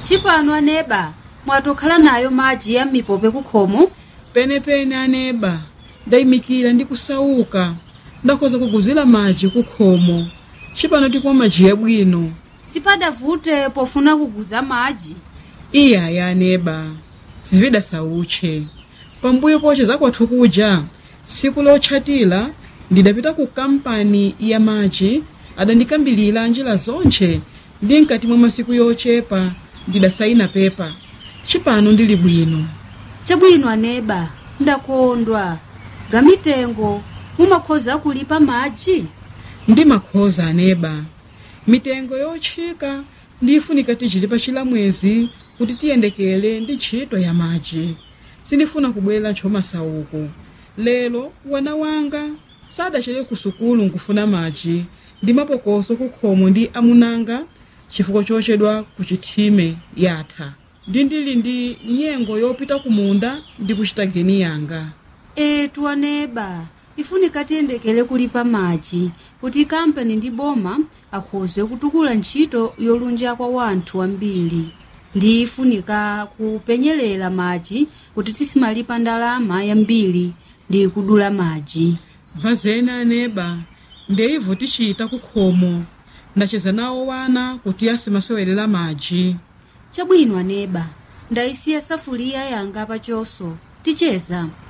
chipano aneba mwatokhala nayo madzi ya mipope kukhomo penepene aneba ndayimikira ndi kusauka ndakhoza kuguzira madzi kukhomo cipano tikumwa madzi yabwino sipadavute pofuna kuguza madzi iyaya aneba zivida sautche pambuyo poche zakwathu kuja tsiku lotchatira ndidapita ku kampani ya madzi adandikambilira njira zonche ndi mkati mwa masiku yochepa ndidasayina pepa cipano ndili bwino chabwino aneba ndakondwa gamitengo mumakhoza kulipa madzi ndi makhoza aneba mitengo yotchika ndifunika tichiti pa chilamwezi kuti tiyendekele ndi ntchito ya madzi sindifuna kubwera ntchomasauko lero wana wanga sadachere ku sukulu nkufuna madzi ndi mapokoso kukhomo ndi amunanga chifukwa chochedwa ku chithime yatha ndi ndili ndi nyengo yopita kumunda ndi kuchita geni yanga etu aneba ifunika tiyendekele kulipa madzi kuti kampani ndi boma akhoze kutukula ntchito yolunja kwa wanthu ambiri ndi ifunika kupenyelela madzi kuti tisimalipa ndalama yambiri ndi kudula madzi vazena aneba ndeivo tichita kukhomo ndacheza nawo wana kuti asimasewelera madzi chabwino aneba ndayisiya safuliya yanga pachoso ticheza